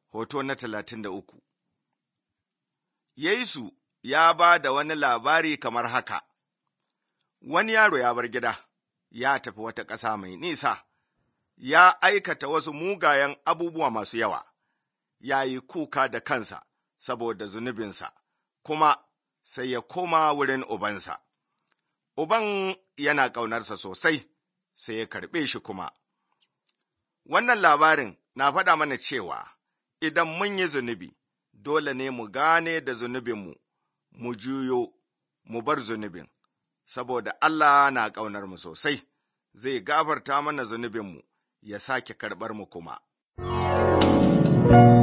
hoto na talatin da uku. Yesu ya ba da wani labari kamar haka, wani yaro ya bar gida, ya tafi wata ƙasa mai nisa, ya aikata wasu mugayen abubuwa masu yawa, ya yi kuka da kansa saboda zunubinsa, kuma sai ya koma wurin ubansa. Uban yana ƙaunarsa sosai, sai ya karɓe shi kuma. Wannan labarin na faɗa mana cewa idan mun yi zunubi, dole ne mu gane da zunubinmu, mu juyo, mu bar zunubin, saboda Allah na ƙaunar mu sosai, zai gafarta mana zunubinmu, ya sake karɓar mu kuma.